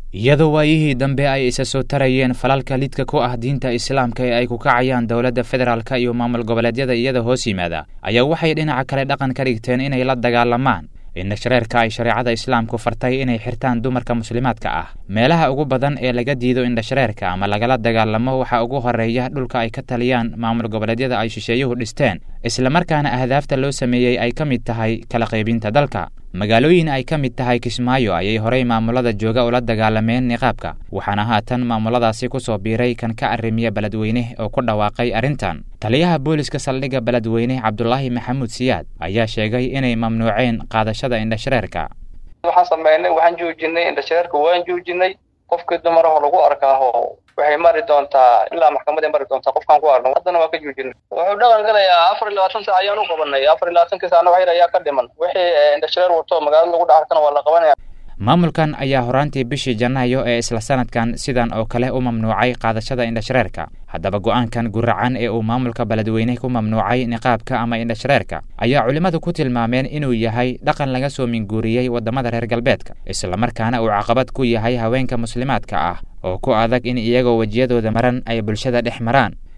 iyadoo waayihii dambe ay isa soo tarayeen falalka lidka ku ah diinta islaamka ee ay ku kacayaan dowladda federaalk iyo maamul goboleedyada iyada hoos yimaada ayaa waxay dhinaca kale dhaqan ka dhigteen inay la dagaalamaan indhashareerka ay shareecada islaamku fartay inay xirtaan dumarka muslimaadka ah meelaha ugu badan ee laga diido indhashareerka ama lagala dagaalamo waxaa ugu horeeya dhulka ay ka taliyaan maamul goboleedyada ay shisheeyuhu dhisteen islamarkaana ahdaafta loo sameeyey ay ka mid tahay kala qaybinta dalka magaalooyin ay ka mid tahay kismaayo ayay horey maamulada jooga ula dagaalameen niqaabka waxaana haatan maamuladaasi ku soo biiray kan ka arrimiya beledweyne oo ku dhawaaqay arrintan taliyaha booliska saldhigga beledweyne cabdulaahi maxamuud siyaad ayaa sheegay inay mamnuuceen qaadashada indhashareerka waxaan sameynay waxaan joojinay indhashareerka waan joojinay qofkii dumaraho lagu arkaaho waxay mari doontaa ilaa maxkamaday mari doontaa qofkaan ku arno haddana waa ka joojinay wuxuu dhaqan galayaa afar iyo labaatan saac ayaan u qabanay afar iyo labaatankii saacna wax yar ayaa ka dhiman wixii indhashareer wato magaalada lagu dhacarkana waa la qabanaya maamulkan ayaa horaantii bishii janaayo ee isla sanadkan sidan oo kale u mamnuucay qaadashada indhashareerka haddaba go'aankan guracan ee uu maamulka beledweyne ku mamnuucay niqaabka ama indhashareerka ayaa culimmadu ku tilmaameen inuu yahay dhaqan laga soo minguuriyey waddamada reer galbeedka islamarkaana uu caqabad ku yahay haweenka muslimaadka ah oo ku adag in iyagoo wejiyadooda maran ay bulshada dhex maraan